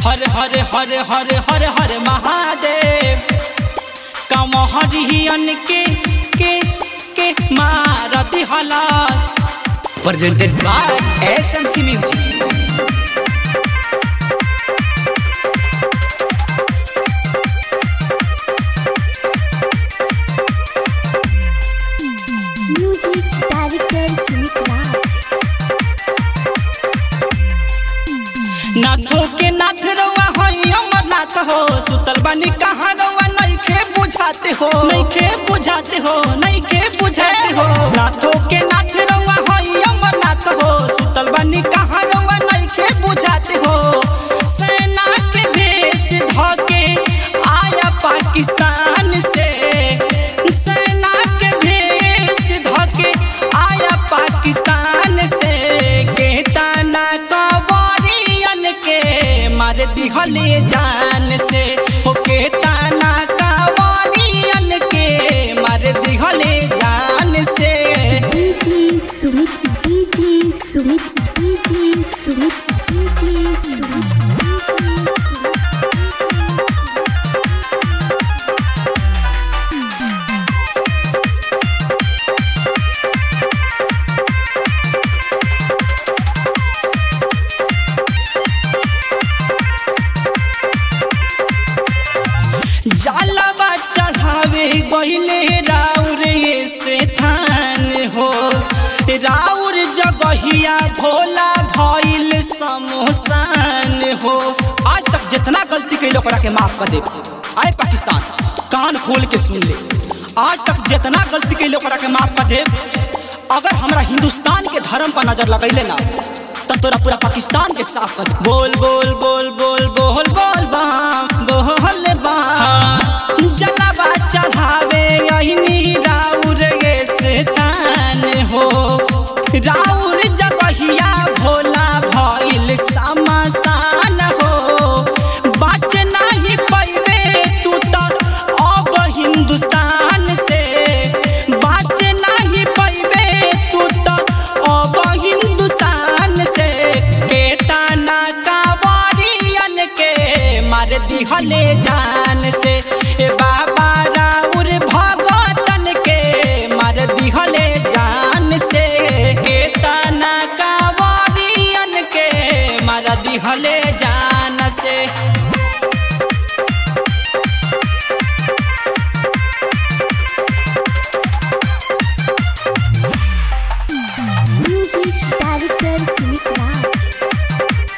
हर हर हर हर हर हर महादेव कमहरियन के के के मारती हलास presented by SMC Music. Music director Sumit Raj. नाथो के नाथ रउआ हई अमरनाथ हो सुतल बानी कहाँ रउआ नइखे बुझाते हो नइखे बुझाते हो नइखे बुझाते हो नाथो के नाथ रउआ हई अमरनाथ हो सुतल बानी कहाँ रउआ नइखे बुझाते हो सेना के भेष धके आया पाकिस्तान से सेना के भेष धके आया पाकिस्तान से कहता ना कवरियन के मार दिहले जान से हो कहता ना कवरियन के मार दिहले जान से DJ Sumit, DJ Sumit, DJ Sumit, DJ Sumit, DJ Sumit. जालवा चढ़ावे गईले राउर से थान हो राउर जगहिया भोला भइल समोसान हो आज तक जितना गलती कैलो ओकरा के माफ कर दे आए पाकिस्तान कान खोल के सुन ले आज तक जितना गलती कैलो ओकरा के माफ कर दे अगर हमरा हिंदुस्तान के धर्म पर नजर लगैले ना तब तोरा पूरा पाकिस्तान के साफ कर दे। बोल बोल बोल बोल बोल बोल बाम बोल बाम जलवा चढ़ावे यही राउर ये शैतान हो राउर जगहिया भोला भइल समसान हो बाच नाही पैबे तू तो अब हिंदुस्तान से बाच नाही पैबे तू तो अब हिंदुस्तान से केतना कावरियन के मार दिहले जान से ए बाबा राउर भगतन के मार दिहले जान से केतना कावरियन के मार दिहले जान से Music director Sumit Raj.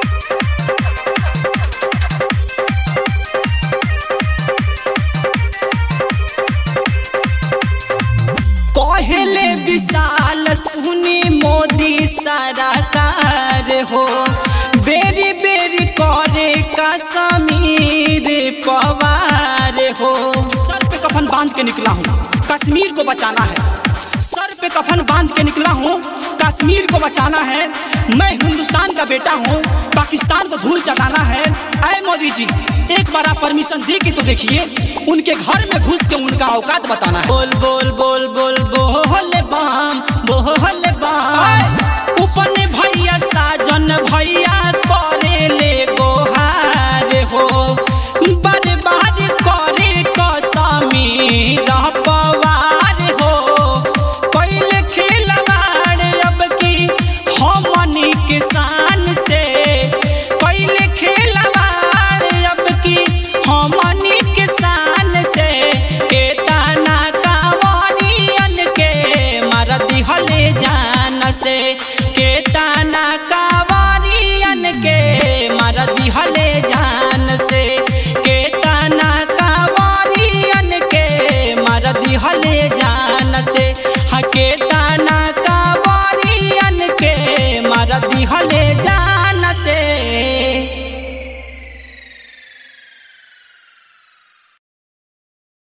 पहले विशाल सुनी मोदी सरकार हो बेरी बेरी करे कश्मीर पवार हो सर पे कफन बांध के निकला हूँ कश्मीर को बचाना है सर पे कफन बांध के निकला हूँ कश्मीर को बचाना है मैं हिंदुस्तान का बेटा हूँ पाकिस्तान को धूल चटाना है अय मोदी जी एक बार आप परमिशन दे के तो देखिए उनके घर में घुस के उनका औकात बताना है बोल बोल बोल बोल बोल बाम बोल बाम उपन भैया साजन भैया करे ले गोहार हो बर्बाद करे कश्मीर पवार हो पहले खेलवाड़ अब की हमनी किसान से पहले खेलवाड़ अब की हमनी किसान से केतना कावरियन के मार दिहले जान से केतना कावरियन के मार दिहले जान से केतना कावरियन के मार दिहले जान से हाँ केतना कावरियन के मार दिहले जान